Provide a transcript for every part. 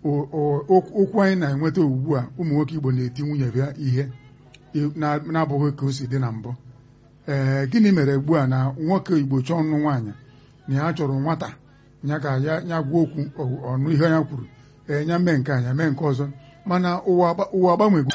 o- o- okwu anyị na-enweta ugbu a ụmụ nwoke Igbo na-eti nwunye ya ihe na- na-abụghị ka o si dị na mbụ ee gịnị mere ugbu a na nwoke Igbo chọọ ọnụ nwaanyị na ya chọrọ nwata ya ka ya ya gwa okwu ọ- ọnụ ihe ya kwuru ee ya mee nke a ya mee nke ọzọ mana ụwa agba- ụwa agbanwego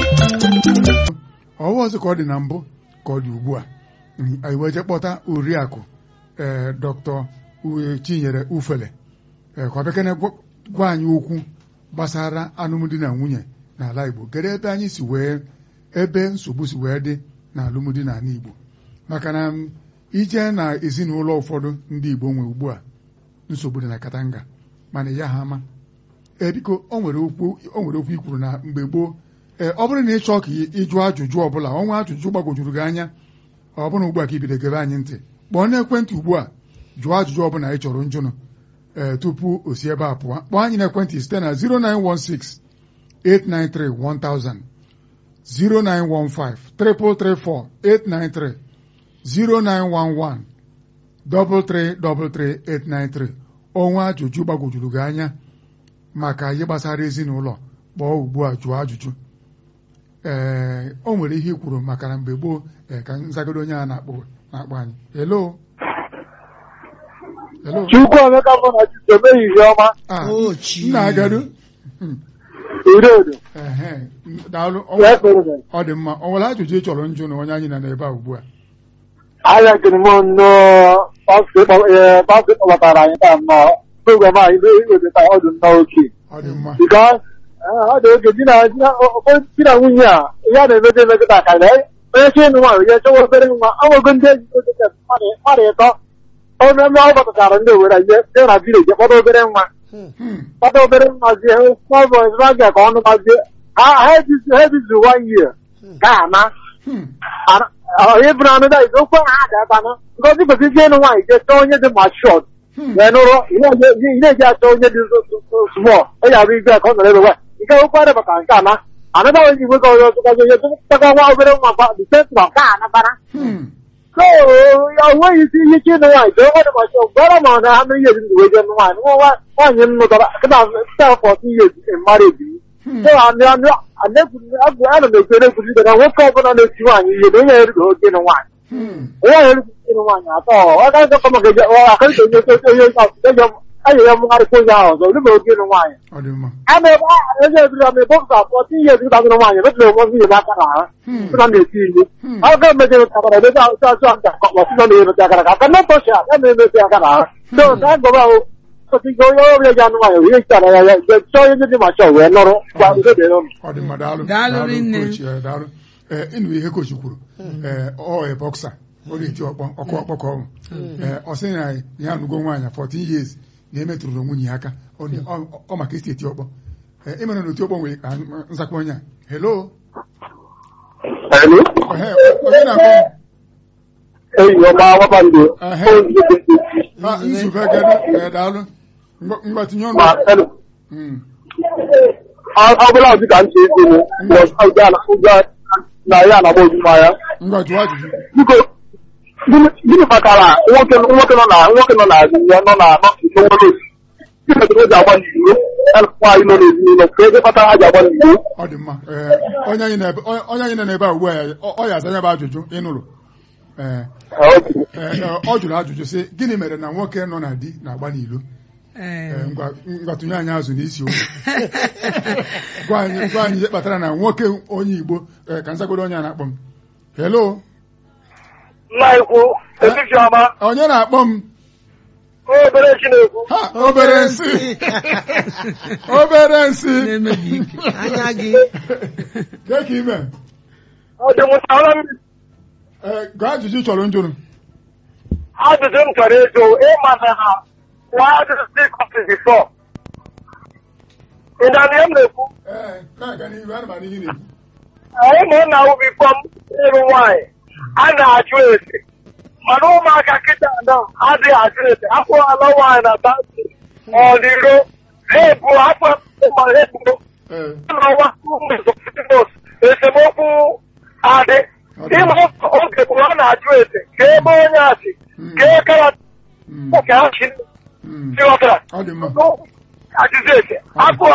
ọwa ọzọ ka ọ dị na mbụ ka ọ dị ugbu a Mm, anyị wee jee kpọta oriakụ ee dọkịta Uwe Chinyere Ufele ee ka ọ bịakene gwa gwa anyị okwu gbasara alụmdi na nwunye n'ala Igbo kedu ebe anyị si wee ebe nsogbu si wee dị na alụmdi na ala Igbo maka na m, ije na ezinụlọ ụfọdụ ndị Igbo nwe ugbu a nsogbu dị na Katanga mana ya ha ama ee biko o nwere okwu o nwere okwu i kwuru na mgbe gboo ee ọ bụrụ na ị chọọ ka ị- ịjụ ajụjụ ọbụla ọnwa ajụjụ gbagwojuru gị anya ọ bụrụ ugbu a ka ibido gebe anyị ntị kpọọ n'ekwentị ugbu a jụọ ajụjụ ọbụla ị chọrọ njụnụ ee tupu o si ebe a pụọ kpọọ anyị n'ekwentị site na 0916 893 1000 0915 334 893 0911 333 893 ọnwa ajụjụ gbagwojuru gị anya maka ihe gbasara ezinụlọ kpọọ ugbu a jụọ ajụjụ ee o nwere ihe i kwuru maka na mgbe gboo ee ka nzagodo onye a na-akpọ na-akpọ anyị hello hello Chukwu Emeka bụ na Chisom ehihie ọma ah O chi. nna agadu Hmm, udodo ehe daalụ ọ wee kpere m. ọ dị mma ọ nwere ajụjụ ị chọrọ njụ na onye anyị nọ n'ebe a ugbu a Ahịa kere m nnọọ pastọ kpọbatara anyị taa nnọọ program anyị na-eweta ọ dị nnọọ oke ọ dị mma because ọ dị oge di na di na ụfọdụ di na nwunye a ihe a na-emeta emekọta ka na onye chi ịnụ nwaanyị ya chọwa obere nwa ọnwego ndị enyi oge mmadụ ịtọ omeme ọ gbọtachara ndị owere ihe site na vileji kpọta obere nwa Hmm, kpọta obere nwa zie small boys magia ka ọnụ mazie ha ha ebizu one year ka ana hmm, onye bụrụ anụ da izu okwu ha ga-abanụ ngozi kwesịrị ije ịnụ nwaanyị jee chọọ onye dị machọd hmm. wee nụrụ ị na-eji achọ onye dị small ọ ya abụ igwe ka ọ nọrọ ebe nwa nke okwu adịbata nke ana anụba onye igwe ka ọzọ tụkwazi onye tụkwa nwa obere nwa ba disentị ka anabara Hmm, so ya onweghị isi ihe ike ịnụ nwaanyị jee onye dị machọd gwara ma ọ na ha mere ihe dị wee jee nụ nwaanyị nwa nwaanyị m nụtara kịta stel fọtụ ihe mara ebi hmm. so ana m ekwu na-ekwuzi na nwoke ọbụla na-eti nwaanyị ihe na onye erigo oke ịnụ nwaanyị Hmm, onye erigo ịnụ nwaanyị atọ ọ gaghị akọ maka akarịta onye onye onye ya mụgharịkwa onye ahụ ọzọ olibe oke ịnụ nwaanyị ọ dị mma ama ebe onye ebiri ama ebe ọkụkọ abụọ ti ihe ezigbo azụrụ nwaanyị ebetụrụ onwe ihe n'aka na ha Hmm, sị na na-eti ihe hmm. ọ ga emejere takara ebe asụ asụ nta kọkpọ sị na na-emete aka na aka na tọchi a ya na-emete aka na ha so ka a gọba ahụ ọtụtụ onye ọrịa ji anụ nwaanyị ihe chara ya ya chọọ onye dị machọ wee nọrọ gwa udo dịrị ụnụ ọ dị mma daalụ Daalụ rinne. coach, eh, daalụ ee ịnụ ihe kochi kwuru ee ọ e bọksa ọ na-eji ọkpọ ọkụ ọkpọ ka ọ bụ ee ọ sị na ya anụgo nwaanyị 14 years na emetụrụ nwunye ya aka ọ dị- ọ- ọ maka isi eti ọkpọ ee ịmara na oti ọkpọ nwere ka nzakwa onye a hello Hello? Ehe, onye na-akpọ m? enyi ọma kpakpando Ehe. Ah, nzube gado ee daalụ Ngwa- ngwa tinye ọnụ ma hello. Mm, ọ bụla ọdị ka ntị ego m ụgwọ na ya na-agba ojuma ya ngwa jụọ ajụjụ biko gịnị gịnị kpatara nwoke nwoke nọ na nwoke nọ na ya nọ na n'ọfịs onwere osi gịnị kpatara o ji agba n'iro ya na nwaanyị nọ n'ezinụlọ ka ego kpatara ha ji agba n'iro ọ dị mma ee onye anyị na-ebe onye anyị nọ n'ebe a ugbu a ọ ọ ya aza ya bụ ajụjụ ịnụrụ ee ee, ọ jụrụ ajụjụ sị gịnị mere na nwoke nọ na di na-agba n'ilo Ee, Ee, ngwa ngwa tụnye anyị azụ n'isi okwu gwa anyị gwa anyị ihe kpatara na nwoke onye Igbo ee, ka nzagodo onye a na-akpọ m hello nna ikwu etiti ọma onye na-akpọ m obere chinekwu ha obere nsị obere nsị na-emebi ike anya gị Kee ka ime ọ dị mụtara m ee gaa ajụjụ ị chọrọ njụrụ ajụjụ m chọrọ ịjụ ịma na ha nwa ajụjụ dị kọfị bifọ ị na-anụ ihe m na-ekwu ee na-aga n'ihu ana m anụ ihe na-ekwu anyị ma ọ na-awụ bifọ m ịrụ nwaanyị a na-ajụ ese mana ụmụaka kịta na adịghị ajụ ese akwụghịla nwaanyị na basi ọdịro ha ebu afọ ma ha ebuo ee n'ọnwa esemokwu adị ịma oge bụ a na-ajụ ese ka ebe onye asị ka ekara mm, ka ha chi mm. ịghọtara ọ dị mma ajụjụ ese akụ